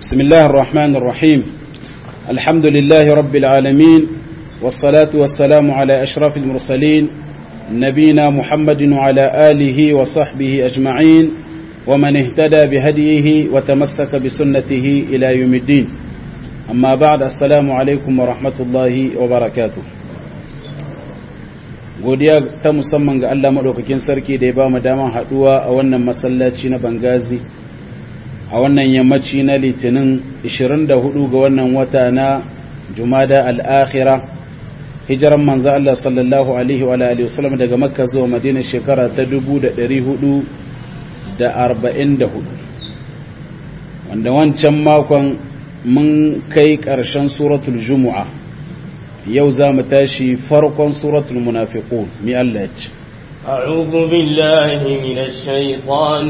بسم الله الرحمن الرحيم الحمد لله رب العالمين والصلاة والسلام على أشرف المرسلين نبينا محمد وعلى آله وصحبه أجمعين ومن اهتدى بهديه وتمسك بسنته إلى يوم الدين أما بعد السلام عليكم ورحمة الله وبركاته godiya ta musamman ga Allah maɗaukakin sarki da ya ba mu daman haɗuwa a wannan masallaci na Bangazi a wannan yammaci na litinin 24 ga wannan wata na Jumada al-Akhira hijiran manzo Allah sallallahu alaihi wa alihi wasallam daga Makka zuwa Madina shekara ta 1444 wanda wancan makon mun kai ƙarshen suratul Jumu'a yau za mu tashi farkon suratul munafiqun mi Allah ya ce أعوذ بالله من الشيطان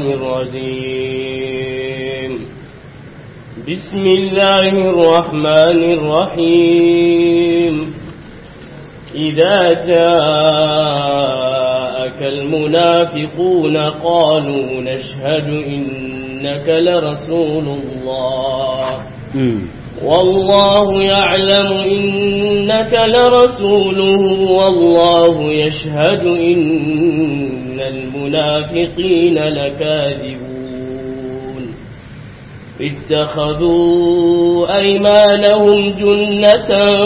الرجيم بسم الله الرحمن الرحيم إذا جاءك المنافقون قالوا نشهد إنك لرسول الله والله يعلم إنك لرسوله والله يشهد إن المنافقين لكاذبون اتخذوا أيمانهم جنة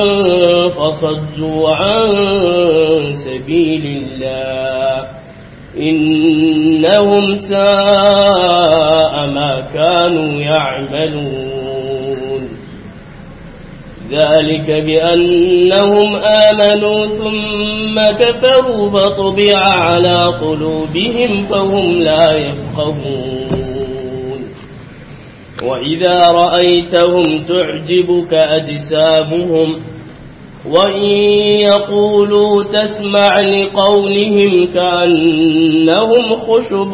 فصدوا عن سبيل الله إنهم ساء ما كانوا يعملون ذلك بأنهم آمنوا ثم كفروا فطبع على قلوبهم فهم لا يفقهون وإذا رأيتهم تعجبك أجسامهم وإن يقولوا تسمع لقولهم كأنهم خشب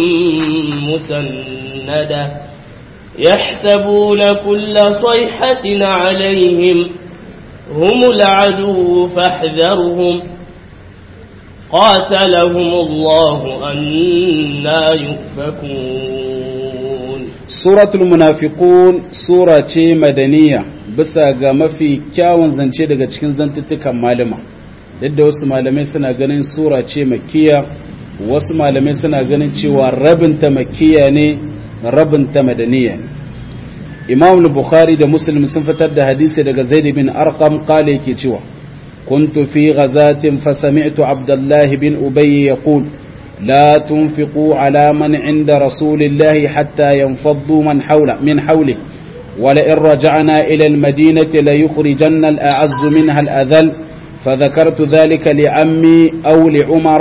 مسندة يحسبون كل صيحة عليهم هم العدو فاحذرهم قاتلهم الله أنا يؤفكون سورة المنافقون سورة مدنية bisa ga mafi kyawun zance daga cikin zantuttukan malama yadda wasu malamai suna ganin sura ce makiya wasu malamai suna ganin cewa rabinta makiya ne rabinta madaniya ne imam bukhari da muslim sun fitar da hadisi daga zaid bin arqam qala yake cewa kuntu fi ghazatin fa sami'tu abdullah bin ubay yaqul la tunfiqu ala man 'inda rasulillahi hatta yanfaddu man hawla min hawli ولئن رجعنا إلى المدينة ليخرجن الأعز منها الأذل فذكرت ذلك لعمي أو لعمر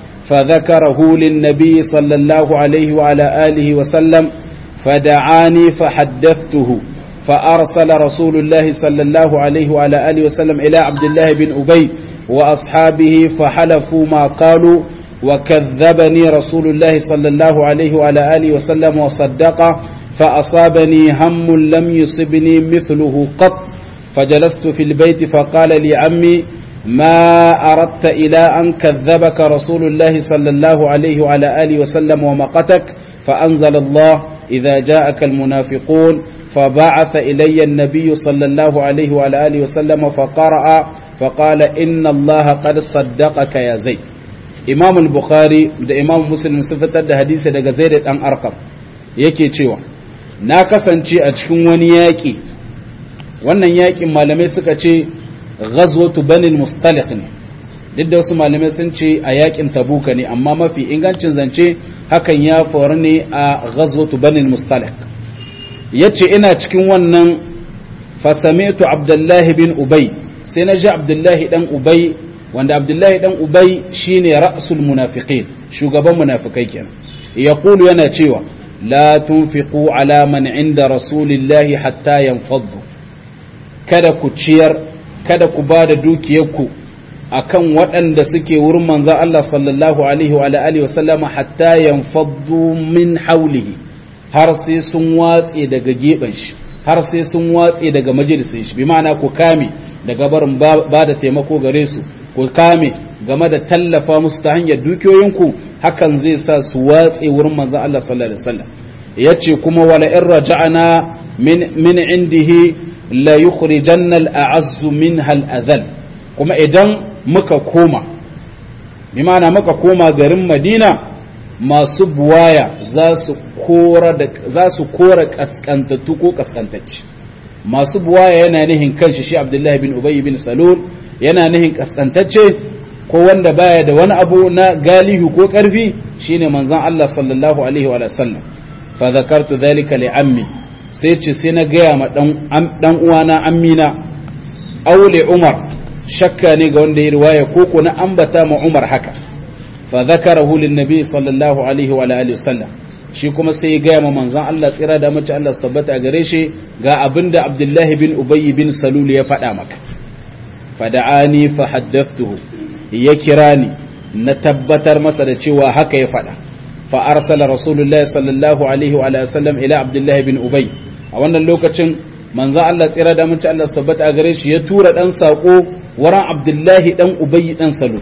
فذكره للنبي صلى الله عليه وعلى آله وسلم فدعاني فحدثته فأرسل رسول الله صلى الله عليه وعلى آله وسلم إلى عبد الله بن أبي وأصحابه فحلفوا ما قالوا وكذبني رسول الله صلى الله عليه وعلى آله وسلم وصدق فأصابني هم لم يصبني مثله قط فجلست في البيت فقال لي عمي ما أردت إلى أن كذبك رسول الله صلى الله عليه وعلى آله وسلم ومقتك فأنزل الله إذا جاءك المنافقون فبعث إلي النبي صلى الله عليه وعلى آله وسلم فقرأ فقال إن الله قد صدقك يا زيد إمام البخاري ده إمام مسلم سفتر ده حديث ده زيد أن أرقم yake cewa na kasance a cikin wani yaƙi wannan yaƙin malamai suka ce ghazwatu banil mustaliq ne duk da wasu malamai sun ce a yaƙin tabuka ne amma mafi ingancin zance hakan ya faru ne a ghazwatu banil mustaliq yace ina cikin wannan fasami'tu abdullahi bin ubay sai na ji abdullahi dan ubay wanda abdullahi dan ubay shine ra'sul munafiqin shugaban munafikai kenan yaqulu yana cewa لا تنفقوا على من عند رسول الله حتى ينفضوا kada ku ciyar kada ku ba da dukiyarku akan waɗanda suke wurin manzon Allah sallallahu alaihi wa alihi wa sallama hatta yanfaddu min haulihi har sai sun watse daga gefen shi har sai sun watse daga majalisin shi bi ma'ana ku kame daga barin ba da taimako gare su ku kame game da tallafa musu ta hanyar dukiyoyinku hakan zai sa su watse wurin manzon Allah sallallahu alaihi wasallam yace kuma wala in raja'ana min min indihi la yukhrijanna al-a'azzu minha al-adhal kuma idan muka koma bi ma'ana muka koma garin Madina masu buwaya za su kora da za su kora kaskantattu ko kaskantacci masu buwaya yana nihin kanshi shi Abdullahi bin Ubay bin Salul yana nihin kaskantacce ko wanda baya da wani abu na galihu ko karfi shine manzon Allah sallallahu alaihi wa sallam fa zakartu dhalika li ammi sai ce sai na gaya ma dan uwana ammina aule umar shakka ne ga wanda ya riwaya ko ko na ambata ma umar haka fa zakarahu lin nabi sallallahu alaihi wa alihi wasallam shi kuma sai ya gaya ma manzon Allah tsira da mace Allah su tabbata gare shi ga abinda Abdullahi bin Ubay bin Salul ya faɗa maka fada'ani fa haddathtuhu ya kira ni na tabbatar masa da cewa haka ya faɗa fa arsala rasulullahi sallallahu alaihi wa sallam ila Abdullahi bin Ubay a wannan lokacin manzo Allah tsira da mace Allah su tabbata gare shi ya tura dan sako wurin Abdullahi dan Ubay dan Salul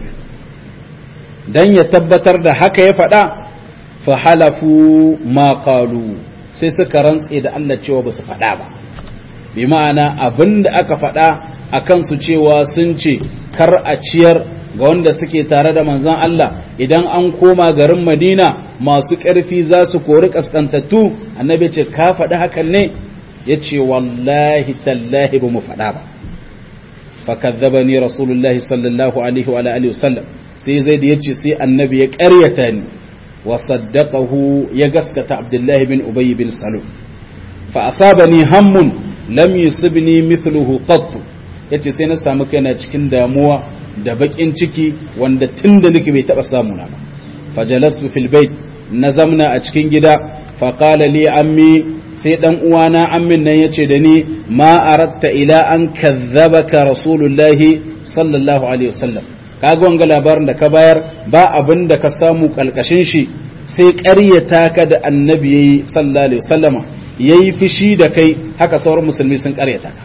dan ya tabbatar da haka ya faɗa fa halafu ma qalu sai suka rantse da Allah cewa ba su faɗa ba bi ma'ana abinda aka faɗa akan su cewa sun ce kar a ciyar ga wanda suke tare da manzon Allah idan an koma garin Madina masu ƙarfi za su kori kaskantattu annabi ce ka faɗi hakan ne ya ce wallahi tallahi ba mu faɗa ba fakadzabani rasulullahi sallallahu alaihi wa alihi wasallam sai zai da yace sai annabi ya ƙaryata ni wa saddaqahu ya gaskata abdullahi bin ubay bin salul fa asabani hammun lam yusibni mithluhu qatt yace sai na samu kaina cikin damuwa da bakin ciki wanda tunda nake bai taba samu na ba fajalastu fil bait na zamna a cikin gida fa qala li ammi sai dan uwana ammin nan yace da ni ma aratta ila an kazzabaka rasulullahi sallallahu alaihi wasallam kaga wanga labarin da ka bayar ba abin da ka samu kalkashin shi sai ƙaryata ka da annabi yayi sallallahu alaihi wasallama yayi fishi da kai haka sauran musulmi sun ƙaryata ka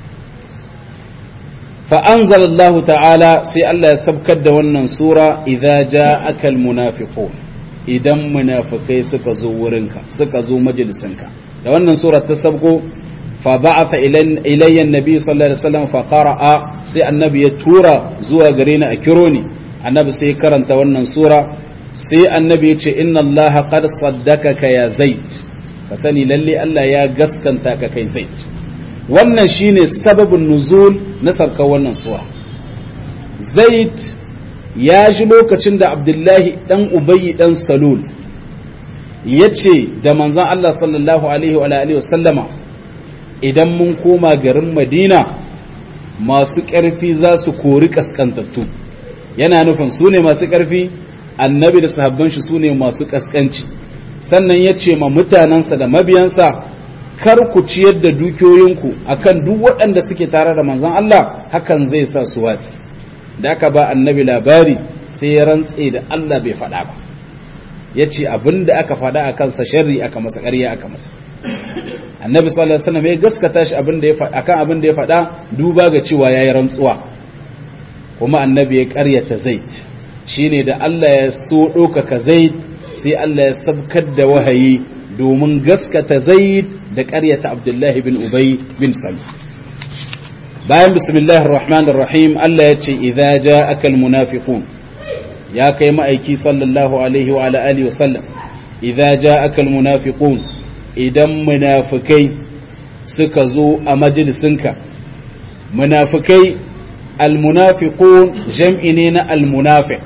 fa anzalallahu ta'ala sai Allah ya sabkar da wannan sura idza ja'aka almunafiqun idan munafikai suka zo wurinka suka zo majalisinka da wannan sura ta sabko fa ba'atha ilayya annabi sallallahu alaihi wasallam fa qara'a sai annabi ya tura zuwa gare ni a kiro ni annabi sai karanta wannan sura sai annabi ya ce inna Allah qad saddakaka ya zaid ka sani lalle Allah ya gaskanta ka kai zaid wannan shine sababin nuzul na sarkar wannan sura zaid ya ji lokacin da abdullahi dan ubayyi dan salul ya ce da manzon Allah sallallahu alaihi wa alihi wa sallama idan mun koma garin madina masu ƙarfi za su kori ƙasƙantattu yana nufin su ne masu ƙarfi annabi da sahabban shi su ne masu ƙasƙanci sannan ya ce ma mutanensa da mabiyansa kar ku ciyar da dukiyoyinku akan duk waɗanda suke tare da manzon Allah hakan zai sa su watsi da aka ba annabi labari sai ya rantse da Allah bai faɗa ba ya ce abin da aka faɗa a kansa sharri aka masa ƙarya aka masa annabi sallallahu alaihi wasallam ya gaskata shi abin da ya faɗa akan abin da ya faɗa duba ga cewa yayi rantsuwa kuma annabi ya ƙaryata zaid shine da Allah ya so ɗaukaka zaid sai Allah ya sabkar da wahayi domin gaskata zaid da ƙaryata abdullahi bin ubay bin salul bayan bismillahir rahmanir rahim Allah ya ce idza ja'aka almunafiqun ya kai ma'aiki sallallahu alaihi wa ala alihi wasallam idza ja'aka almunafiqun idan munafikai suka zo a majalisinka munafikai almunafiqun jam'i ne na almunafiq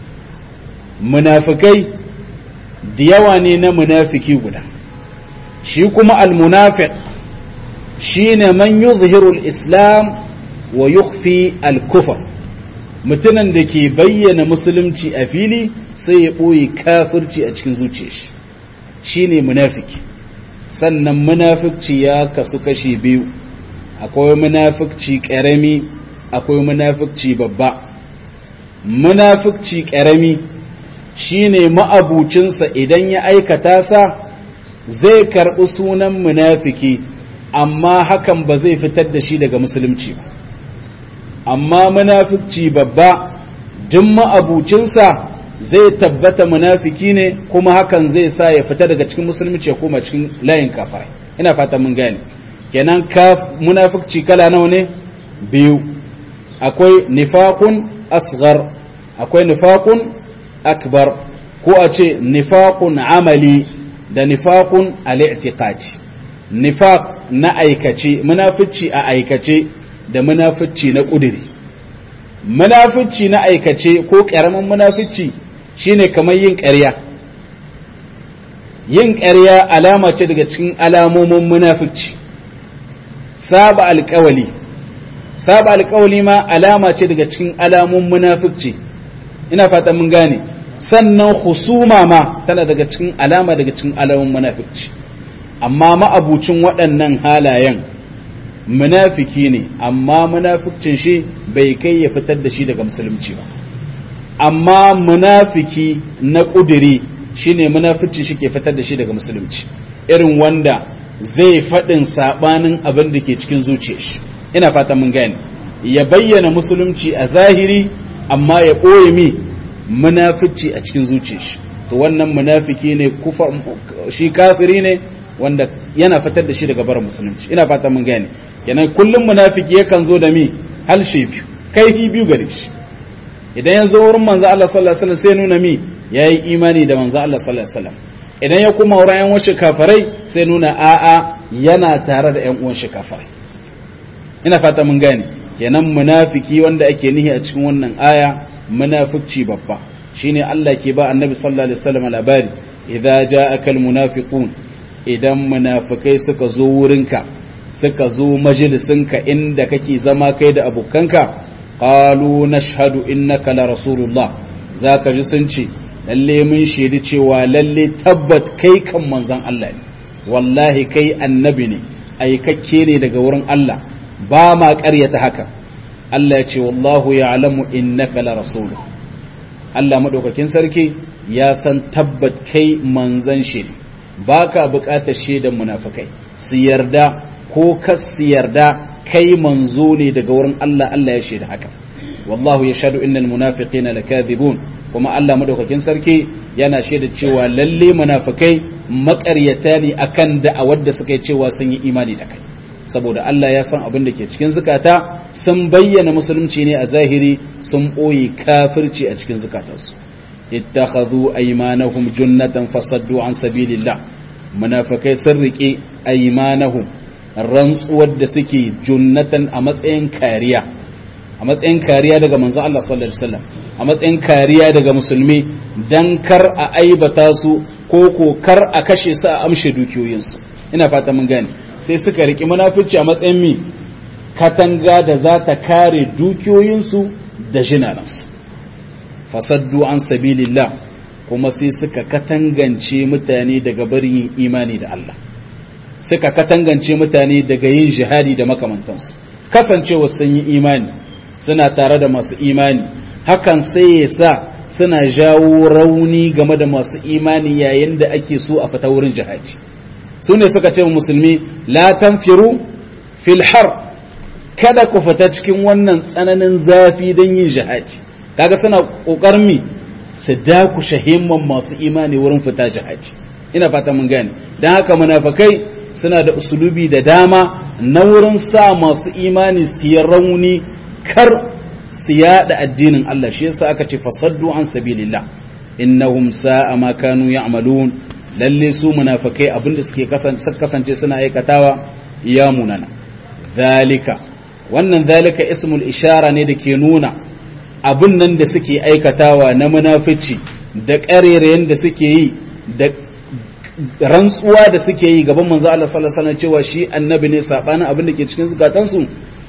munafikai da yawa ne na munafiki guda shi kuma almunafiq shine man yuzhiru al-islam wa yukhfi al-kufr mutumin da ke bayyana musulunci a fili sai ya ɓoye kafirci a cikin zuciyar shi shine munafiki sannan munafikci ya kasu kashi biyu akwai munafikci ƙarami akwai munafikci babba munafikci ƙarami shine ma'abucinsa idan ya aikata sa zai karɓi sunan munafiki amma hakan ba zai fitar da shi daga musulunci ba amma munafikci babba duk ma'abucinsa zai tabbata munafiki ne kuma hakan zai sa ya fita daga cikin musulunci ya koma cikin layin kafirai ina fata mun gane kenan ka munafiqci kala nawa ne biyu akwai nifaqun asghar akwai nifaqun akbar ko a ce nifaqun amali da nifaqun al-i'tiqadi nifaq na aikace munafici a aikace da munafici na kudiri munafici na aikace ko karamin munafici shine kamar yin ƙarya yin ƙarya alama ce daga cikin alamomin munafici saba alƙawali saba alƙawali ma alama ce daga cikin alamun munafici ina fata mun gane sannan husuma ma tana daga cikin alama daga cikin alamun munafici amma ma'abucin waɗannan halayen munafiki ne amma munafikcin shi bai kai ya fitar da shi daga musulunci ba amma munafiki na ƙudiri shine munafikcin shi ke fitar da shi daga musulunci irin wanda zai faɗin saɓanin abin da ke cikin zuciyar shi ina fata mun gane ya bayyana musulunci a zahiri amma ya ɓoye mi munafici a cikin zuciyar shi to wannan munafiki ne kufa shi kafiri ne wanda yana fitar da shi daga bar musulunci ina fata mun gane kenan kullum munafiki yakan zo da mi halshe biyu kaifi biyu gare shi idan ya zo wurin manzo Allah sallallahu alaihi wasallam sai nuna mi yayi imani da manzo Allah sallallahu alaihi wasallam idan ya kuma wurin yan wasu kafirai sai nuna a'a yana tare da yan uwan shi kafirai ina fata mun gane kenan munafiki wanda ake nihi a cikin wannan aya munafici babba shine Allah ke ba annabi sallallahu alaihi wasallam labari idza ja'aka almunafiqun idan munafikai suka zo wurinka suka zo majalisinka inda kake zama kai da abokanka qalu nashhadu innaka la rasulullah zaka ji sun ce lalle mun shaidi cewa lalle tabbat kai kan manzon Allah ne wallahi kai annabi ne aikakke ne daga wurin Allah ba ma ƙaryata haka Allah ya ce wallahu ya'lamu innaka la rasuluh Allah madaukakin sarki ya san tabbat kai manzon shi ne baka buƙatar shaidan munafikai su yarda ko kas su yarda kai manzo ne daga wurin Allah Allah ya shaida haka wallahu yashhadu innal munafiqina lakadhibun kuma Allah madaukakin sarki yana shaida cewa lalle munafikai maƙaryata ne akan da'awar da suka yi cewa sun yi imani da kai saboda Allah ya san abin da ke cikin zukata sun bayyana musulunci ne a zahiri sun ɓoye kafirci a cikin zukatansu ittakhadhu aymanahum junnatan fasaddu an sabilillah munafikai sun rike aymanahum rantsuwar da suke junnatan a matsayin kariya a matsayin kariya daga manzo Allah sallallahu alaihi wasallam a matsayin kariya daga musulmi dan kar a aibata su ko ko kar a kashe su a amshe dukiyoyinsu ina fata mun gane sai suka riki munafici a matsayin mi katanga da za ta kare dukiyoyinsu da jinanansu fasaddu an sabilillah kuma sai suka katangance mutane daga barin yin imani da Allah suka katangance mutane daga yin jihadi da makamantansu kasancewa sun yi imani suna tare da masu imani hakan sai ya sa suna jawo rauni game da masu imani yayin da ake so a fita wurin jihadi su ne suka ce musulmi la tanfiru fil har kada ku fita cikin wannan tsananin zafi don yin jihadi kaga suna kokarin mi su dakushe himman masu imani wurin fita jihadi ina fata mun gane dan haka munafikai suna da usulubi da dama na wurin sa masu imani su yi rauni kar su yada addinin Allah shi yasa aka ce fasaddu an sabilillah innahum sa'a ma kanu ya'malun lalle su munafikai abinda suke kasance suna aikatawa ya munana zalika wannan zalika ismul ishara ne da ke nuna abin nan da suke aikatawa na munafici da ƙarerayen da suke yi da rantsuwa da suke yi gaban manzo Allah sallallahu alaihi wasallam cewa shi annabi ne sabanin abin da ke cikin zukatansu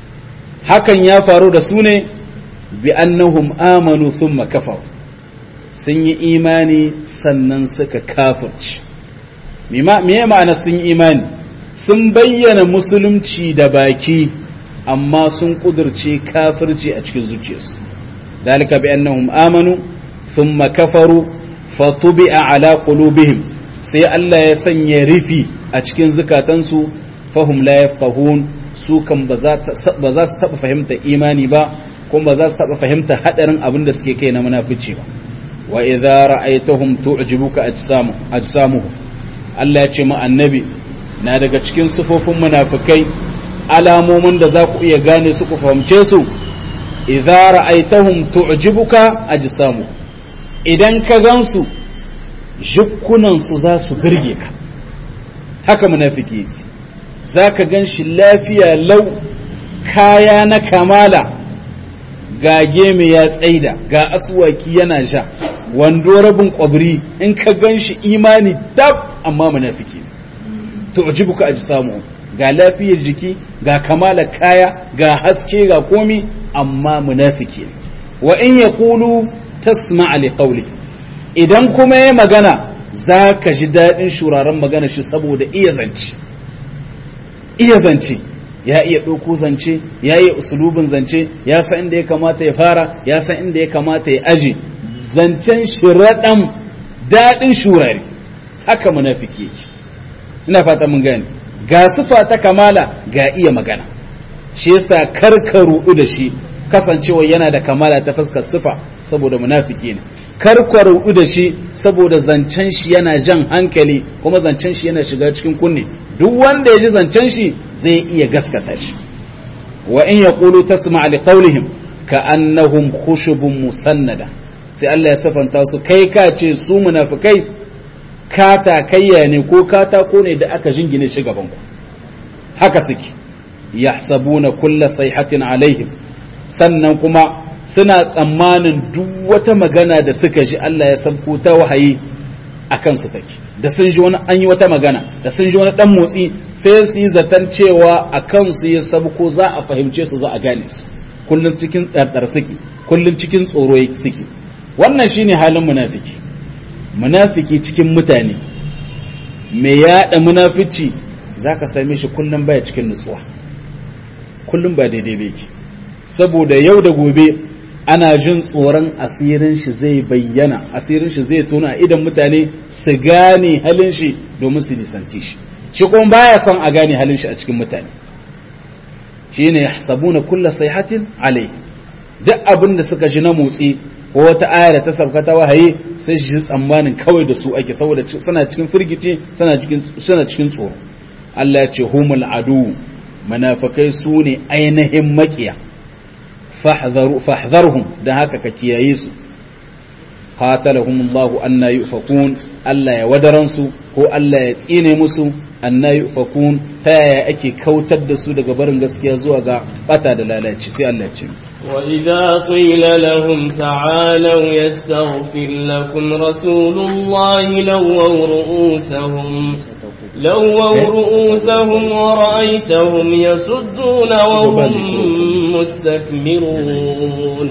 hakan ya faru da su ne bi annahum amanu thumma kafaru sun yi imani sannan suka kafirci me ma'ana sun yi imani sun bayyana musulunci da baki amma sun kudurce kafirci a cikin zuciyarsu dalika bi annahum amanu thumma kafaru fatubi'a ala qulubihim sai Allah ya sanya rifi a cikin zukatansu fahum la yafqahun su kan ba za su taba fahimta imani ba kuma ba za su taba fahimta hadarin abin da suke kai na munafici ba wa idza ra'aytahum tu'jibuka ajsamu ajsamuhum Allah ya ce mu annabi na daga cikin sufofin munafikai alamomin da za ku iya gane su ku fahimce su idza ra'aitahum tu'jibuka ajsamu idan ka gansu jukkunan su za su birge ka haka munafiki yake zaka ganshi lafiya lau kaya na kamala ga geme ya tsaida ga aswaki yana sha wando rabin kwabri in ka ganshi imani tab amma munafiki ne tu'jibuka ajsamu ga lafiyar jiki ga kamala kaya ga haske ga komi amma munafiki ne wa in yaqulu tasma' li qawli idan kuma yayi magana zaka ji dadin shuraren magana shi saboda iya zance iya zance ya iya ɗauko zance ya iya usulubin zance ya san inda ya kamata ya fara ya san inda ya kamata ya aje zancen shi raɗan daɗin shurare haka munafiki yake ina fata mun gane ga sifa ta kamala ga iya magana shi yasa karka ruɗu da shi kasancewa yana da kamala ta fuskar sifa saboda munafiki ne karka ruɗu da shi saboda zancen shi yana jan hankali kuma zancen shi yana shiga cikin kunne duk wanda ya ji zancen shi zai iya gaskata shi wa in yaqulu tasma' li qawlihim ka annahum khushubun musannada sai Allah ya safanta su kai ka ce su munafikai katakayya ne ko katako ne da aka jingine shi gaban ku haka suke yahsabuna kulla sayhatin alaihim sannan kuma suna tsammanin duk wata magana da suka ji Allah ya sabko ta wahayi akan su take da sun ji wani an yi wata magana da sun ji wani dan motsi sai su yi zaton cewa a kansu ya sabko za a fahimce su za a gane su kullum cikin tsardar suke kullum cikin tsoro suke wannan shine halin munafiki munafiki cikin mutane mai yada munafici zaka same shi kullum baya cikin nutsuwa kullum ba daidai ba yake saboda yau da gobe ana jin tsoron asirin shi zai bayyana asirin shi zai tona idan mutane su gane halin shi domin su nisanci shi shi kuma baya son a gane halin shi a cikin mutane shine yahsabuna kulla sayhatin alai duk abin da suka ji na motsi ko wata aya da ta sauka ta wahayi sai shi tsammanin kawai da su ake saboda suna cikin firgici suna cikin suna cikin tsoro Allah ya ce humul adu munafikai su ne ainihin makiya fahdharhum dan haka ka kiyaye su qatalahumullahu anna yufakun Allah ya wadaran su ko Allah ya tsine musu anna yufakun ta yaya ake kautar da su daga barin gaskiya zuwa ga bata da lalaci sai Allah ya ce وإذا قيل لهم تعالوا يستغفر لكم رسول الله لووا رؤوسهم لووا رؤوسهم ورأيتهم يصدون وهم مستكبرون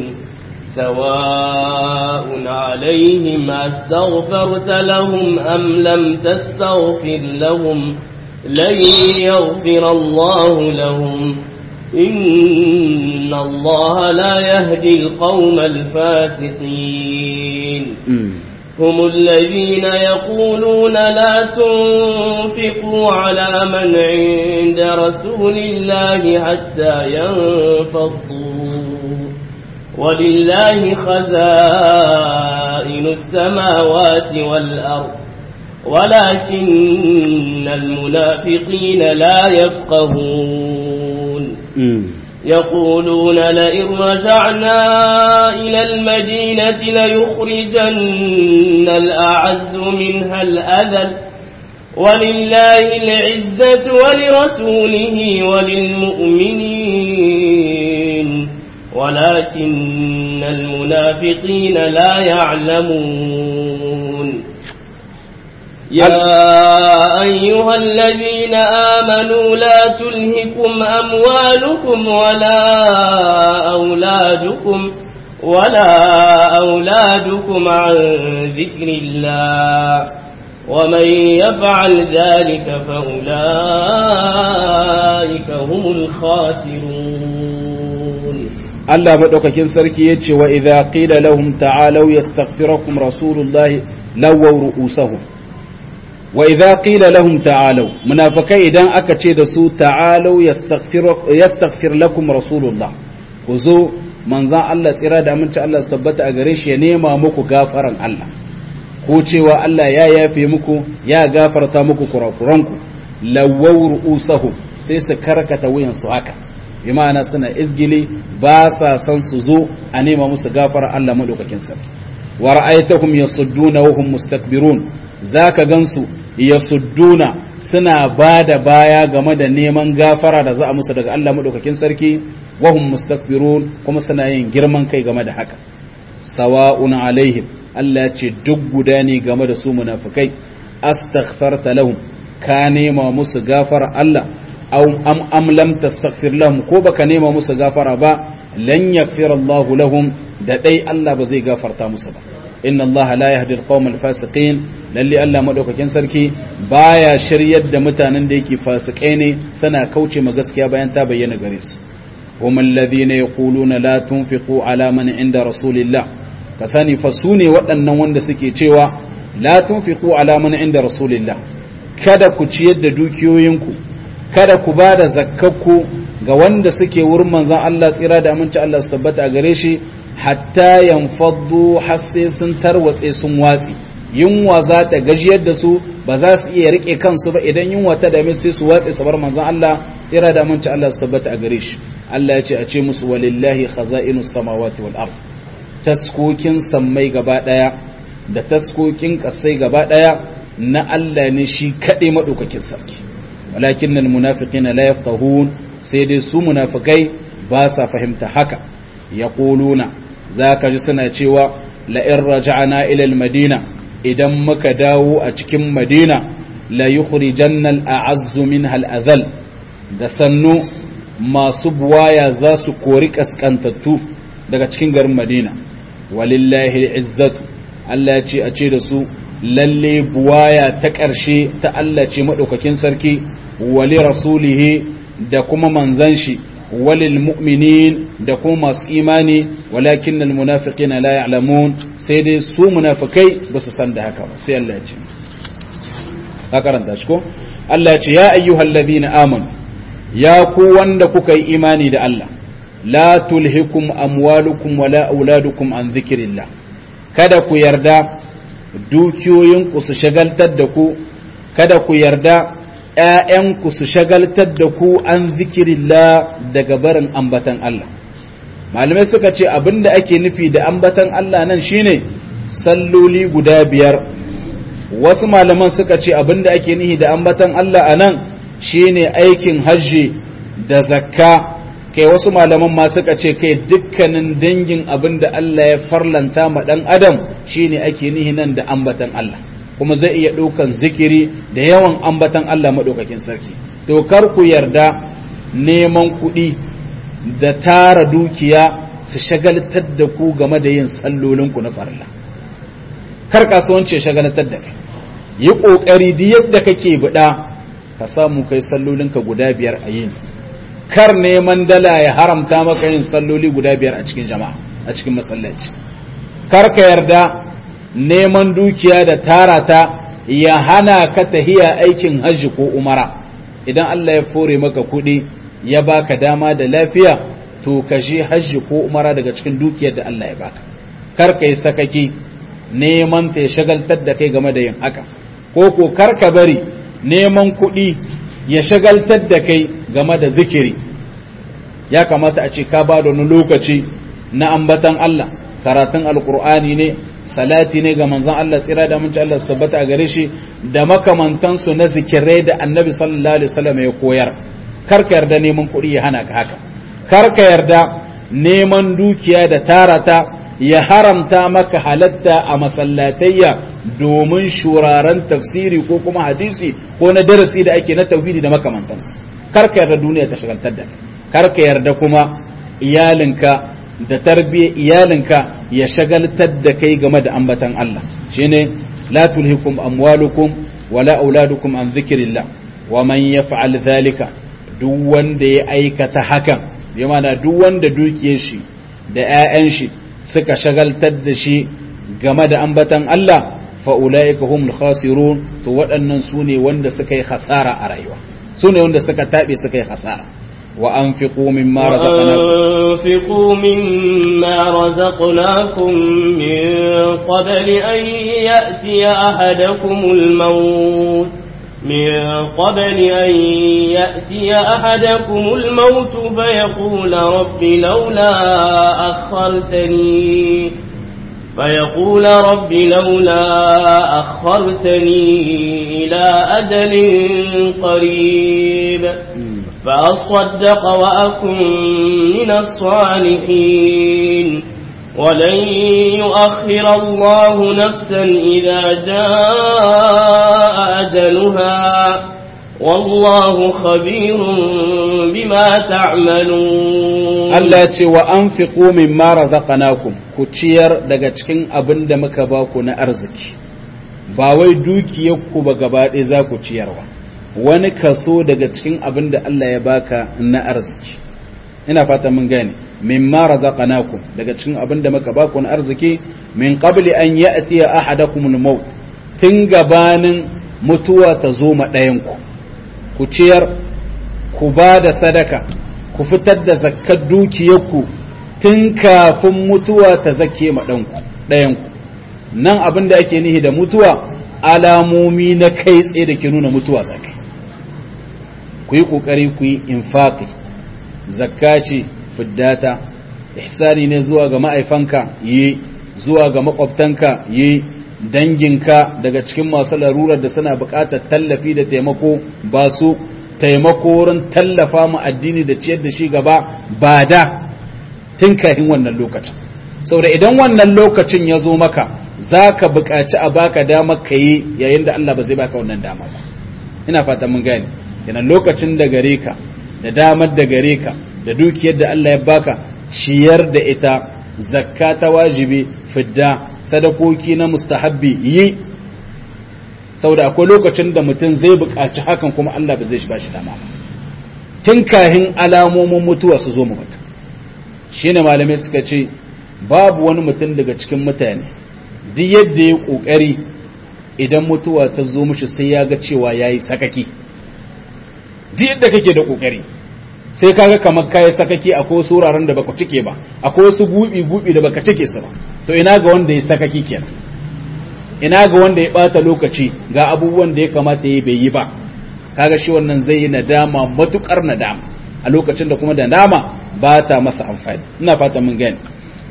سواء عليهم أستغفرت لهم أم لم تستغفر لهم لن يغفر الله لهم إن الله لا يهدي القوم الفاسقين هم الذين يقولون لا تنفقوا على من عند رسول الله حتى ينفضوا ولله خزائن السماوات والأرض ولكن المنافقين لا يفقهون يقولون لئن رجعنا إلى المدينة ليخرجن الأعز منها الأذل ولله العزة ولرسوله وللمؤمنين ولكن المنافقين لا يعلمون يا أيها الذين آمنوا لا تلهكم أموالكم ولا أولادكم ولا أولادكم عن ذكر الله ومن يفعل ذلك فأولئك هم الخاسرون Allah maɗaukakin sarki ya ce wa idha qila lahum ta'alau yastaghfirakum rasulullahi lawaw ru'usahum wa idha qila lahum ta'alau munafikai idan aka ce da su ta'alau yastaghfir lakum rasulullah ku zo manzan Allah tsira da aminci Allah su tabbata a gare shi ya nema muku gafaran Allah ko cewa Allah ya yafe muku ya gafarta muku kurakuranku lawaw ru'usahum sai su karkata wuyan su haka bi ma'ana suna izgili ba sa san su zo a nema musu gafara Allah madaukakin sarki wa ra'aytahum yasudduna wa hum mustakbirun zaka gansu yasudduna suna bada baya game da neman gafara da za a musu daga Allah madaukakin sarki wa hum mustakbirun kuma suna yin girman kai game da haka sawa'un alaihim Allah ce duk guda ne game da su munafikai astaghfarta lahum ka nema musu gafara Allah aw am am lam tastaghfir lahum ko baka nema musu gafara ba lan yaghfir Allah lahum da dai Allah ba zai gafarta musu ba inna Allah la yahdi al-qawm al-fasiqin lalle Allah madaukakin sarki baya shiryar da mutanen da yake fasikai ne sana kauce ma gaskiya bayan ta bayyana gare su hum alladhina yaquluna la tunfiqu ala man inda rasulillah ka sani fa sune waɗannan wanda suke cewa la tunfiqu ala man inda rasulillah kada ku ciyar da dukiyoyinku kada ku ba da zakkakku ga wanda suke wurin manzon Allah tsira da aminci Allah su tabbata a gare shi hatta yanfaddu hasse sun tarwatse sun watsi yunwa za ta gajiyar da su ba za su iya rike kansu ba idan yunwa ta dame su sai su watse su bar manzon Allah tsira da aminci Allah su tabbata a gare shi Allah ya ce a ce musu walillahi khaza'inus samawati wal ard taskokin sammai gaba daya da taskokin kasai gaba daya na Allah ne shi kade madaukakin sarki walakin almunafiqina la yafqahun sai dai su munafikai ba sa fahimta haka yaquluna zaka ji suna cewa la in raja'na ila almadina idan muka dawo a cikin madina la yukhrijanna al'azzu minha al'adhal da sannu masu buwaya za su kori kaskantattu daga cikin garin madina walillahi al'izzatu Allah ya ce a ce da su lalle buwaya ta ƙarshe ta Allah ce maɗaukakin sarki wali rasulihi da kuma manzan shi walil mu'minin da kuma masu imani walakin al munafiqina la ya'lamun sai dai su munafikai ba su san da haka ba sai Allah ya ce ka karanta shi ko Allah ya ce ya ayyuhal ladina amanu ya ku wanda kuka yi imani da Allah la tulhikum amwalukum wala auladukum an dhikrillah kada ku yarda dukiyoyinku su shagaltar da ku kada ku yarda ‘ya'yanku su shagaltar da ku an zikirillah daga barin ambatan Allah malamai suka ce abinda ake nufi da ambatan Allah nan shine salloli guda biyar wasu malaman suka ce abinda ake nufi da ambatan Allah a nan shine aikin hajji da zakka kai wasu malaman ma suka ce kai dukkanin dangin abin da Allah ya farlanta ma ɗan adam shine ake nihi nan da ambatan Allah kuma zai iya ɗaukan zikiri da yawan ambatan Allah maɗaukakin sarki to kar ku yarda neman kuɗi da tara dukiya su shagaltar da ku game da yin sallolinku na farilla kar kasuwanci ya shagaltar da kai yi ƙoƙari duk yadda kake buɗa ka samu kai sallolinka guda biyar a yini kar neman dala ya haramta maka yin salloli guda biyar a cikin jama'a a cikin masallaci kar ka yarda neman dukiya da tara ta ya hana ka tahiya aikin hajji ko umara idan Allah ya fore maka kuɗi ya baka dama da lafiya to ka je hajji ko umara daga cikin dukiyar da Allah ya baka kar ka yi sakaki neman ta ya shagaltar da kai game da yin haka ko ko kar ka bari neman kuɗi ya shagaltar da kai game da zikiri ya kamata a ce ka ba da wani lokaci na ambatan Allah karatun alkur'ani ne salati ne ga manzon Allah tsira da aminci Allah tabbata a gare shi da makamantansu na zikirai da annabi sallallahu alaihi wasallam ya koyar kar ka yarda neman kuɗi ya hana ka haka kar ka yarda neman dukiya da tarata ya haramta maka halatta a masallatayya domin shuraren tafsiri ko kuma hadisi ko na darasi da ake na tauhidi da makamantansu kar ka yarda duniya ta shagaltar da kar ka yarda kuma iyalinka da tarbiyyar iyalinka ya shagaltar da kai game da ambatan Allah shine la tulhikum amwalukum wala auladukum an dhikrillah wa man yaf'al dhalika duk wanda ya aikata hakan bi mana duk wanda dukiyar shi da 'ya'yan shi suka shagaltar da shi game da ambatan Allah fa'ula'ika humul khasirun to waɗannan su ne wanda suka yi hasara a rayuwa su ne wanda suka taɓe suka yi hasara wa an fi ƙomin mara وأنفقوا مما رزقناكم من قبل أن يأتي أحدكم الموت من قبل أن يأتي أحدكم الموت فيقول رب لولا أخرتني فيقول رب لولا أخرتني إلى أجل قريب فأصدق وأكن من الصالحين ولن يؤخر الله نفسا إذا جاء أجلها والله خبير بما تعملون Allah ce wa an fi min mara zaƙanakun ku ciyar daga cikin abin da muka ba ku na arziki ba wai dukiyarku ba gaba ɗaya za ku ciyarwa wani kaso daga cikin abin da Allah ya baka na arziki ina fata mun gane min mara zaƙanakun daga cikin abin da muka ba ku na arziki min qabli an ya'ti ahadakum al-maut tun gabanin mutuwa ta zo ma ɗayanku ku ciyar ku ba da sadaka ku fitar da zakkar dukiyarku tun kafin mutuwa ta zake ma ɗayanku nan abin da ake nihi da mutuwa alamomi na kai tsaye da ke nuna mutuwa zakai ku yi ƙoƙari ku yi infaƙi zakka ce fiddata ihsani ne zuwa ga ma'aifanka yi zuwa ga makwabtanka yi danginka daga cikin masu larurar da suna buƙatar tallafi da taimako ba su taimako wurin tallafa mu addini da ciyar da shi gaba ba da tun kafin wannan lokacin saboda idan wannan lokacin ya zo maka za ka buƙaci a baka dama ka yi yayin da Allah ba zai baka wannan dama ba ina fata mun gane kenan lokacin da gare ka da damar da gare ka da dukiyar da Allah ya baka ciyar da ita zakka ta wajibi fidda sadakoki na mustahabbi yi saboda akwai lokacin da mutum zai buƙaci hakan kuma Allah ba zai ba shi dama ba tun kahin alamomin mutuwa su zo mu mutum shine malamai suka ce babu wani mutum daga cikin mutane duk yadda ya kokari idan mutuwa ta zo mishi sai ya ga cewa yayi sakaki duk yadda kake da kokari sai kaga kamar kayi sakaki akwai wasu wuraren da baka cike ba akwai wasu gubi gubi da baka cike su ba to ina ga wanda ya sakaki kenan ina ga wanda ya bata lokaci ga abubuwan da ya kamata ya bai yi ba kaga shi wannan zai yi nadama matukar nadama a lokacin da kuma da nadama ba ta masa amfani ina fata mun gani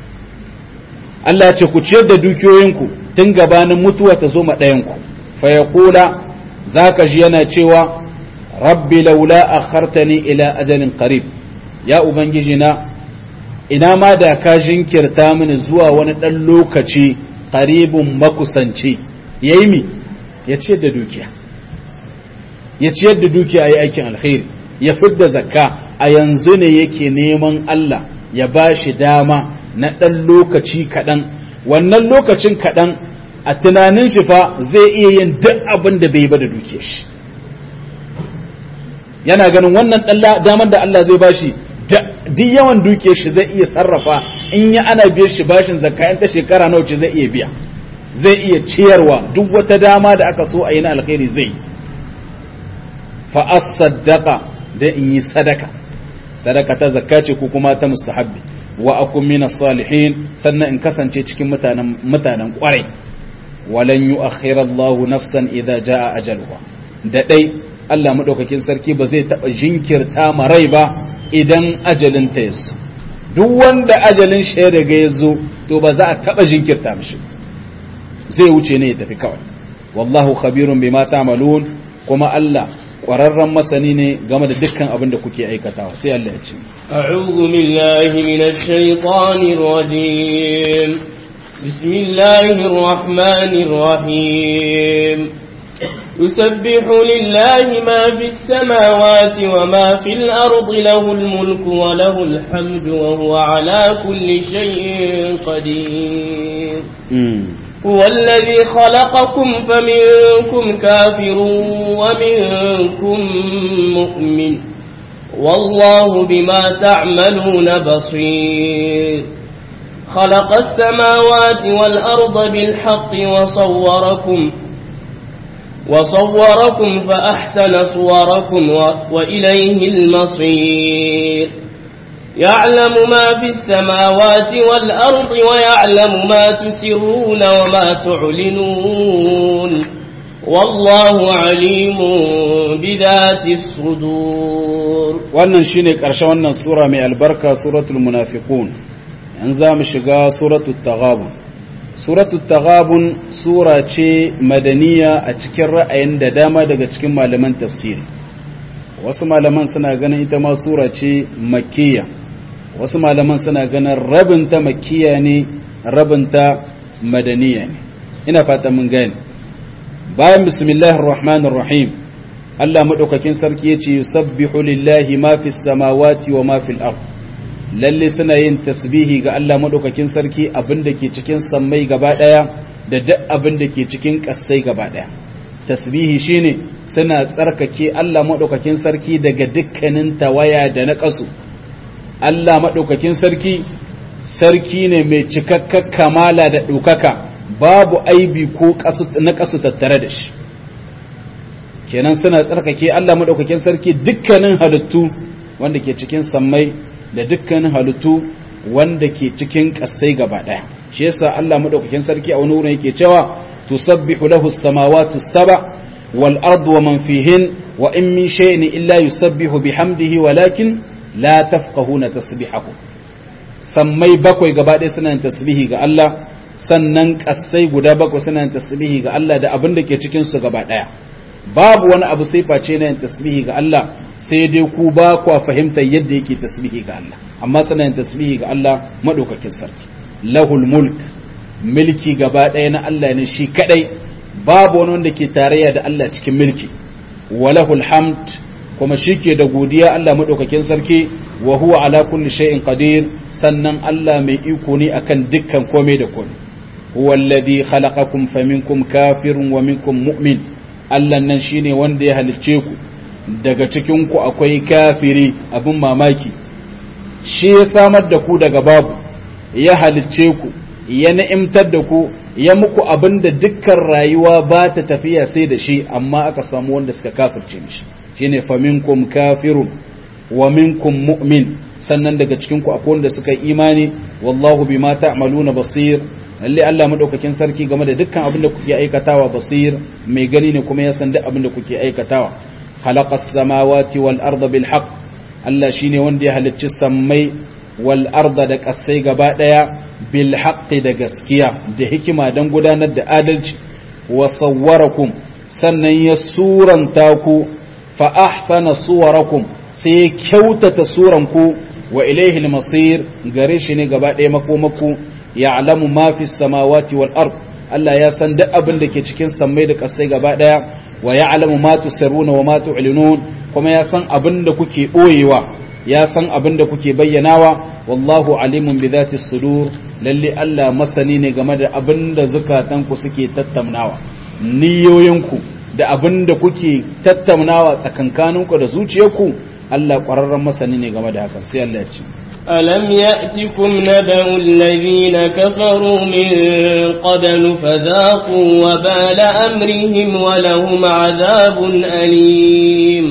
Allah ya ce ku ciyar da dukiyoyinku tun gabanin mutuwa ta zo ma ɗayanku fa yaqula zaka ji yana cewa rabbi laula akhartani ila ajalin qarib ya ubangiji na ina ma da ka jinkirta mini zuwa wani dan lokaci qaribun makusanci yayi mi ya ciyar da dukiya ya ciyar da dukiya yayi aikin alkhairi ya fidda zakka a yanzu ne yake neman Allah ya bashi dama na dan lokaci kadan wannan lokacin kadan a tunanin shi fa zai iya yin duk abin da bai ba da dukiyar shi yana ganin wannan damar da Allah zai bashi duk yawan dukiyar shi zai iya sarrafa in ya ana biyar shi bashin zakka ta shekara nawa ce zai iya biya zai iya ciyarwa duk wata dama da aka so a yi na alkhairi zai fa as-saddaqa da in yi sadaka sadaka ta zakka ce ko kuma ta mustahabbi wa akun min salihin sannan in kasance cikin mutanen mutanen kwarai walan yu'akhkhira Allahu nafsan idza jaa ajaluha da dai Allah maɗaukakin sarki ba zai taɓa jinkirta ma rai ba idan ajalin ta yazo duk wanda ajalin shi ya riga ya zo to ba za a taɓa jinkirta mishi zai wuce ne ya tafi kawai wallahu khabirun bima ta'malun kuma Allah ƙwararren masani ne game da dukkan abin da kuke aikatawa sai Allah ya ce a'udhu billahi minash shaitanir rajim bismillahir rahmanir rahim يسبح لله ما في السماوات وما في الأرض له الملك وله الحمد وهو على كل شيء قدير هو الذي خلقكم فمنكم كافر ومنكم مؤمن والله بما تعملون بصير خلق السماوات والأرض بالحق وصوركم وصوركم فأحسن صوركم وإليه المصير يعلم ما في السماوات والأرض ويعلم ما تسرون وما تعلنون والله عليم بذات الصدور wannan shine ƙarshen wannan sura mai albarka suratul munafiqun yanzu za mu shiga suratul taghabun suratul taghabun sura ce madaniya a cikin ra'ayin da dama daga cikin malaman tafsiri wasu malaman suna ganin ita ma sura ce makkiya wasu malaman suna ganin rabinta makkiya ne rabinta madaniya ne ina fata mun gani bayan bismillahir rahmanir rahim Allah madaukakin sarki yace yusabbihu lillahi ma fis samawati wa ma fil ard lalle suna yin tasbihi ga Allah madaukakin sarki abinda ke cikin sammai gaba daya da duk abinda ke cikin kassai gaba daya tasbihi shine suna tsarkake Allah madaukakin sarki daga dukkanin tawaya da na kasu Allah madaukakin sarki sarki ne mai cikakkar kamala da ɗaukaka babu aibi ko na kasu tattare da shi kenan suna tsarkake Allah madaukakin sarki dukkanin halittu wanda ke cikin sammai da dukkanin halittu wanda ke cikin kasai gaba daya shi yasa Allah madaukakin sarki a wani wurin yake cewa tusabbihu lahu as-samawati as-saba wal ardu wa man fihin wa in min shay'in illa yusabbihu bihamdihi walakin la tafqahuna tasbihahu sammai bakwai gaba daya suna tasbihi ga Allah sannan kasai guda bakwai suna tasbihi ga Allah da abin da ke cikin su gaba daya babu wani abu sai face na yin tasbihi ga Allah sai dai ku ba kwa fahimtar yadda yake tasbihi ga Allah amma suna yin tasbihi ga Allah madaukakin sarki lahul mulk milki gaba ɗaya na Allah ne shi kadai babu wani wanda ke tarayya da Allah cikin milki wa lahul hamd kuma shi ke da godiya Allah madaukakin sarki wa huwa ala kulli shay'in qadir sannan Allah mai iko ne akan dukkan komai da komai huwa alladhi khalaqakum faminkum kafirun wa minkum mu'min Allah nan shine wanda ya halicce ku daga cikin ku akwai kafiri abin mamaki shi ya samar da ku daga babu ya halicce ku ya na'imtar da ku ya muku abin da dukkan rayuwa ba ta tafiya sai da shi amma aka samu wanda suka kafirce mishi shine faminkum kafirun wa minkum mu'min sannan daga cikin ku akwai wanda suka imani wallahu bima ta'maluna basir lalle Allah madaukakin sarki game da dukkan abin da kuke aikatawa basir mai gani ne kuma ya san duk abin da kuke aikatawa khalaqas samawati wal arda bil haqq Allah shine wanda ya halicci sammai wal arda da kasai gaba daya bil haqqi da gaskiya da hikima dan gudanar da adalci wa sawwarakum sannan ya suranta ku fa ahsana suwarakum sai ya kyautata suranku wa ilaihi al-masir gare shi ne gaba daya makomaku ya'lamu ma fi samawati wal ard Allah ya san duk abin da ke cikin sammai da kasai gaba daya wa ya'lamu ma tusirruna wa ma tu'linun kuma ya san abin da kuke boyewa ya san abin da kuke bayyanawa wallahu alimun bi dhati sudur lalle Allah masani ne game da abin da zukatanku suke tattaunawa niyoyinku da abin da kuke tattaunawa tsakankaninku da zuciyarku Allah ƙwararren masani ne game da hakan sai Allah ya ce ألم يأتكم نبأ الذين كفروا من قبل فذاقوا وبال أمرهم ولهم عذاب أليم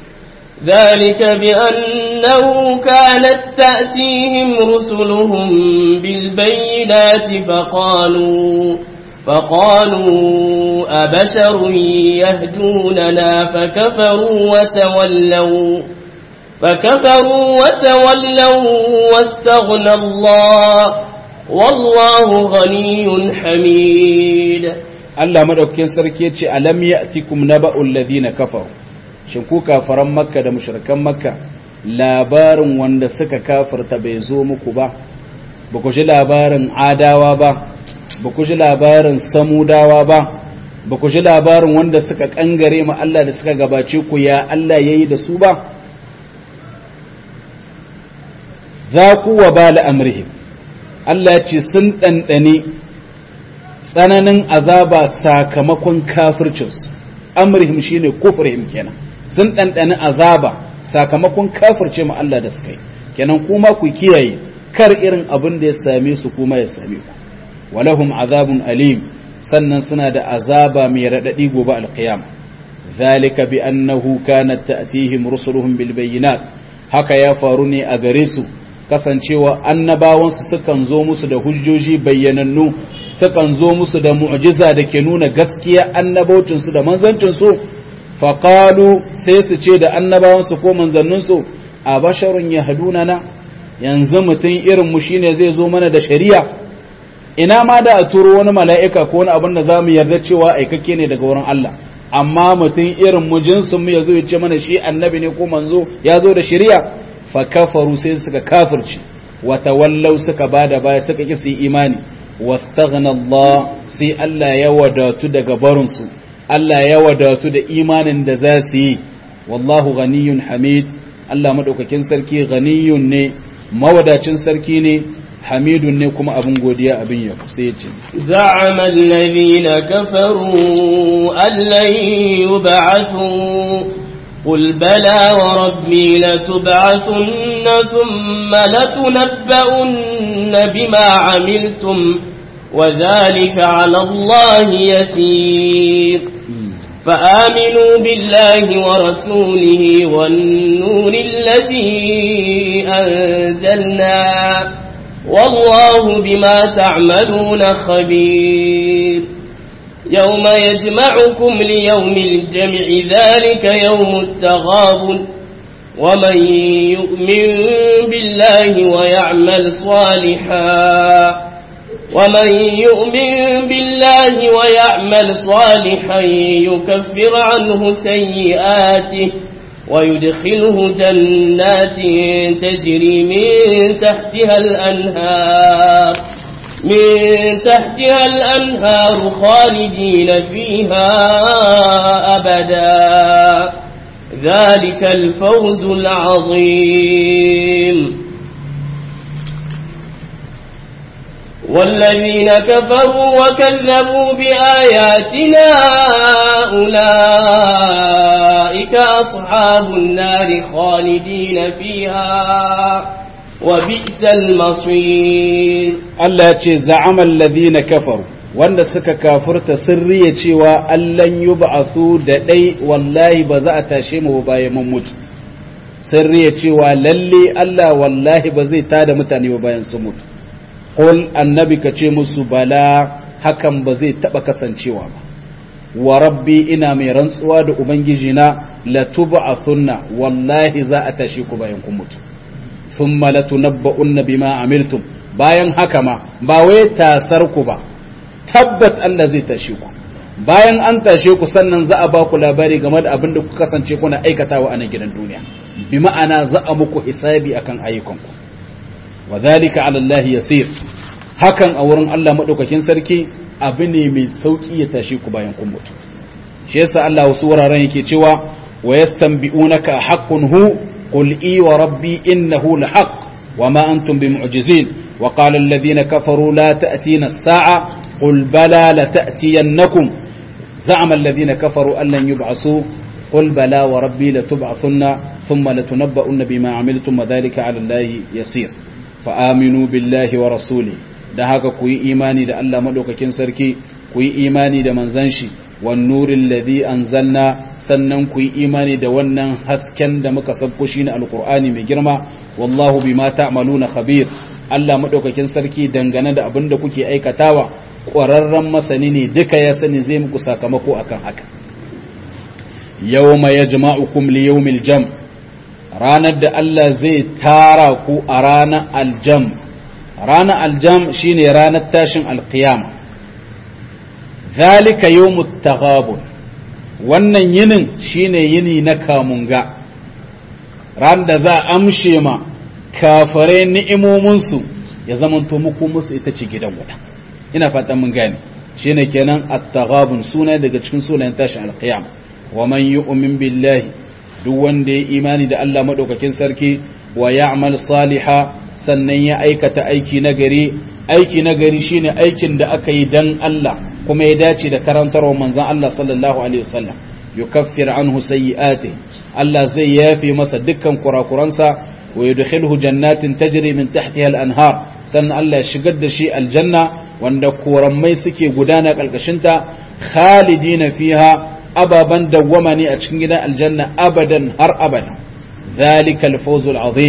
ذلك بأنه كانت تأتيهم رسلهم بالبينات فقالوا فقالوا أبشر يهدوننا فكفروا وتولوا فكفروا وتولوا واستغنى الله والله غني حميد Allah madaukakin sarki yace alam ya'tikum naba'ul ladina kafaru shin ku kafaran makka da mushrikan makka labarin wanda suka kafirta bai zo muku ba ba ku ji labarin adawa ba ba ku ji labarin samudawa ba ba ku ji labarin wanda suka kangare ma Allah da suka gabace ku ya Allah yayi da su ba za ku wa bala amrihim Allah ce sun ɗanɗane tsananin azaba sakamakon kafircinsu amrihim shine kufrihim kenan sun ɗanɗane azaba sakamakon kafirce mu Allah da suka yi kenan kuma ku kiyaye kar irin abin da ya same su kuma ya same ku walahum azabun alim sannan suna da azaba mai raɗaɗi gobe alqiyama zalika bi annahu kanat ta'tihim rusuluhum bil bayyinat haka ya faru ne a gare su kasancewa annabawansu sukan zo musu da hujjoji bayyanannu sukan zo musu da mu'jiza da ke nuna gaskiya annabaucinsu da manzancinsu faƙalu sai su ce da annabawansu ko manzanninsu a basharun ya na yanzu mutum irin mu shine zai zo mana da shari'a ina ma da a turo wani mala'ika ko wani abin da za mu yarda cewa aikakke ne daga wurin Allah amma mutum irin mu jinsin mu ya zo ya ce mana shi annabi ne ko manzo ya zo da shari'a fa kafaru sai suka kafirci wa tawallau suka bada baya suka ki su imani wastaghna Allah sai Allah ya wadatu daga barin su Allah ya wadatu da imanin da za su yi wallahu ghaniyun hamid Allah madaukakin sarki ghaniyun ne mawadacin sarki ne hamidun ne kuma abin godiya abin ya sai ce زعم الذين كفروا أن لن يبعثوا قل بلى وربي لتبعثن ثم لتنبؤن بما عملتم وذلك على الله يسير فآمنوا بالله ورسوله والنور الذي أنزلنا والله بما تعملون خبير يوم يجمعكم ليوم الجمع ذلك يوم التغابن ومن يؤمن بالله ويعمل صالحا ومن يؤمن بالله ويعمل صالحا يكفر عنه سيئاته ويدخله جنات تجري من تحتها الأنهار من تحتها الأنهار خالدين فيها أبدا ذلك الفوز العظيم والذين كفروا وكذبوا بآياتنا أولئك أصحاب النار خالدين فيها وبئس المصير Allah ya ce za'amal ladina kafaru wanda suka kafurta sirri ya cewa allan yub'athu da dai wallahi ba za a tashe mu bayan mun mutu sirri ya cewa lalle Allah wallahi ba zai tada mutane ba bayan sun mutu qul annabi ka ce musu bala hakan ba zai taba kasancewa ba wa rabbi ina mai rantsuwa da ubangiji na latub'athunna wallahi za a tashe ku bayan kun mutu thumma latunabba'unna bima amiltum bayan haka ma ba wai tasar ku ba tabbat Allah zai tashe ku bayan an tashe ku sannan za a ba ku labari game da abin da ku kasance kuna aikatawa a nan gidan duniya bi ma'ana za a muku hisabi akan ayyukanku wa dhalika ala Allah yasir hakan a wurin Allah madaukakin sarki abu ne mai sauki ya tashe ku bayan kun mutu shi yasa Allah wasu wuraren yake cewa wa yastanbi'unaka haqqun hu qul i wa rabbi innahu lahaq وما أنتم بمعجزين وقال الذين كفروا لا تأتينا الساعة قل بلى لتأتينكم زعم الذين كفروا أن لن يبعثوا قل بلى وربي لتبعثن ثم لتنبؤن بما عملتم وذلك على الله يسير فآمنوا بالله ورسوله da haka ku yi imani da Allah madaukakin sarki ku yi imani da manzon shi wan nuril ladhi anzalna sannan ku yi imani da wannan hasken da muka sabko shi ne alkur'ani mai girma wallahu bima ta'maluna khabir Allah madaukakin sarki dangane da abin da kuke aikatawa ƙwararren masani ne duka ya sani zai muku sakamako akan haka yawma yajma'ukum li yawmil jam ranar da Allah zai tara ku a ranar aljam ranar aljam shine ranar tashin alqiyama zalika yawmut taghabun wannan yinin shine yini na kamunga ran da za a amshe ma kafare ni'imominsu ya zamanto muku musu ita ce gidan wuta ina fatan mun gane shine kenan at-taghabun suna daga cikin sunayen tashin al-qiyam wa man yu'min billahi duk wanda ya imani da Allah madaukakin sarki wa ya'mal saliha sannan ya aikata aiki nagari aiki nagari shine aikin da aka yi dan Allah kuma ya dace da karantarwar manzon Allah sallallahu alaihi wasallam yukaffir anhu sayyi'ati Allah zai yafe masa dukkan kurakuransa wa yudkhilhu jannatin tajri min tahtiha al-anhar sannan Allah ya shigar da shi aljanna wanda korammai suke gudana kalkashin ta khalidina fiha ababan dawwama ne a cikin gidan aljanna abadan har abada zalika al-fawz al-azim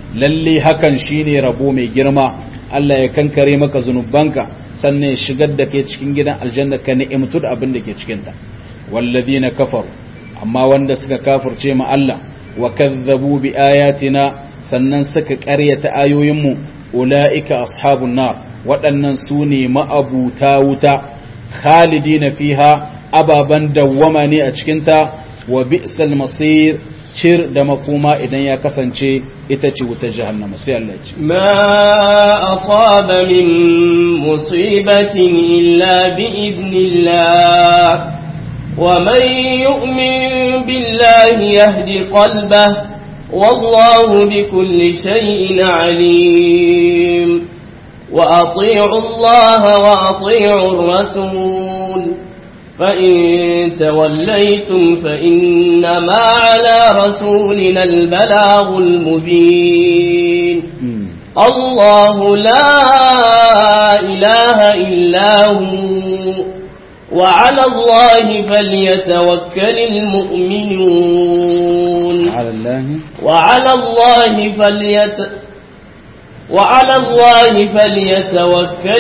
lalle hakan shine rabo mai girma Allah ya kankare maka zunubanka sannan ya shigar da kai cikin gidan aljanna ka ni'imtu da abin da ke cikin ta walladina kafaru amma wanda suka kafirce ma Allah wa kazzabu bi ayatina sannan suka ƙaryata ayoyinmu ulaika ashabun nar waɗannan su ne ma'abuta wuta khalidina fiha ababan dawwama ne a cikinta wa bi'sal masir cir da makoma idan ya kasance ita ce wuta jahannama sai Allah ce ma asaba min musibatin illa bi idnillah wa man yu'min billahi yahdi qalbahu والله بكل شيء عليم وأطيعوا الله وأطيعوا الرسول فإن توليتم فإنما على رسولنا البلاغ المبين الله لا إله إلا هو وعلى الله فليتوكل المؤمنون على الله وعلى الله فليت وعلى الله فليتوكل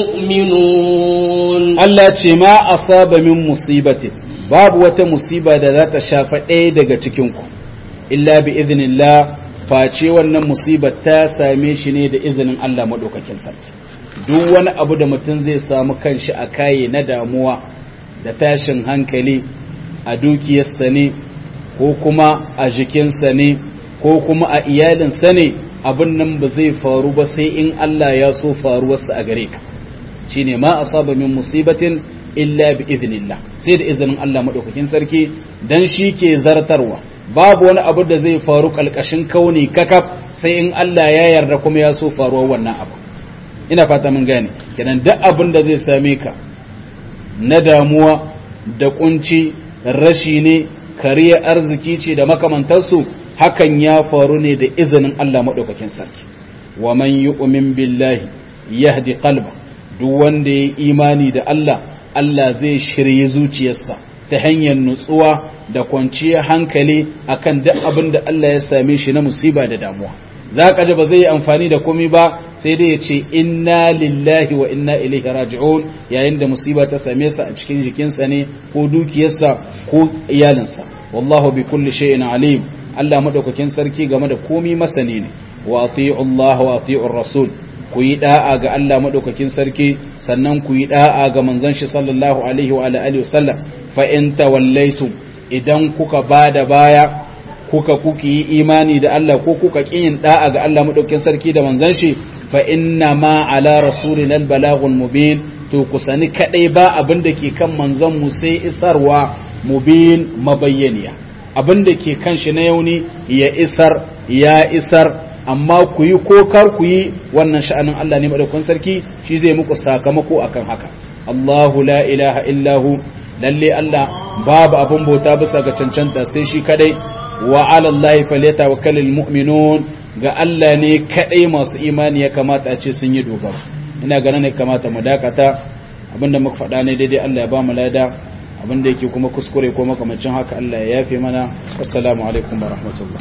المؤمنون Allah ce ma asaba min musibatin babu wata musiba da za ta shafa ɗaya daga cikinku illa bi idhnillah face wannan musibar ta same shi ne da izinin Allah maɗaukakin sarki duk wani abu da mutum zai samu kanshi a kaye na damuwa da tashin hankali a dukiyarsa ne ko kuma a jikinsa ne ko kuma a iyalinsa ne abin nan ba zai faru ba sai in Allah ya so faruwarsa a gare ka shine ma asaba min musibatin illa bi idhnillah sai da izinin Allah madaukakin sarki dan shi ke zartarwa babu wani abu da zai faru kalkashin kauni kakaf sai in Allah ya yarda kuma ya so faruwar wannan abu ina fata mun gane kenan duk abin da zai same ka na damuwa da kunci rashi ne kariya arziki ce da makamantarsu hakan ya faru ne da izinin Allah madaukakin sarki wa man yu'min billahi yahdi qalba duk wanda ya imani da Allah Allah zai shirye zuciyarsa ta hanyar nutsuwa da kwanciyar hankali akan duk abin da Allah ya same shi na musiba da damuwa za ka ji ba zai yi amfani da komai ba sai dai ya ce inna lillahi wa inna ilaihi raji'un yayin da musiba ta same sa a cikin jikinsa ne ko dukiyarsa ko iyalinsa wallahu bi kulli shay'in alim Allah madaukakin sarki game da komai masani ne wa ati'u Allah wa ati'u rasul ku yi da'a ga Allah madaukakin sarki sannan ku yi da'a ga manzon shi sallallahu alaihi wa alihi wasallam fa in tawallaitum idan kuka bada baya kuka kuki yi imani da Allah ko kuka kin da'a ga Allah madaukakin sarki da manzon shi fa inna ma ala rasulina albalaghul mubin to ku sani kadai ba abin da ke kan manzon mu sai isarwa mubin mabayyaniya abin da ke kan shi na yauni ya isar ya isar amma ku yi ko kar ku yi wannan sha'anin Allah ne madaukakin sarki shi zai muku sakamako akan haka Allahu la ilaha illahu lalle Allah babu abin bauta bisa ga cancanta sai shi kadai wa ala Allah falyatawakkalul mu'minun ga Allah ne kadai masu imani ya kamata a ce sun yi dogaro ina ganin ne kamata mu dakata abinda muka faɗa ne daidai Allah ya ba mu lada abinda yake kuma kuskure ko makamancin haka Allah ya yafe mana assalamu alaikum wa rahmatullah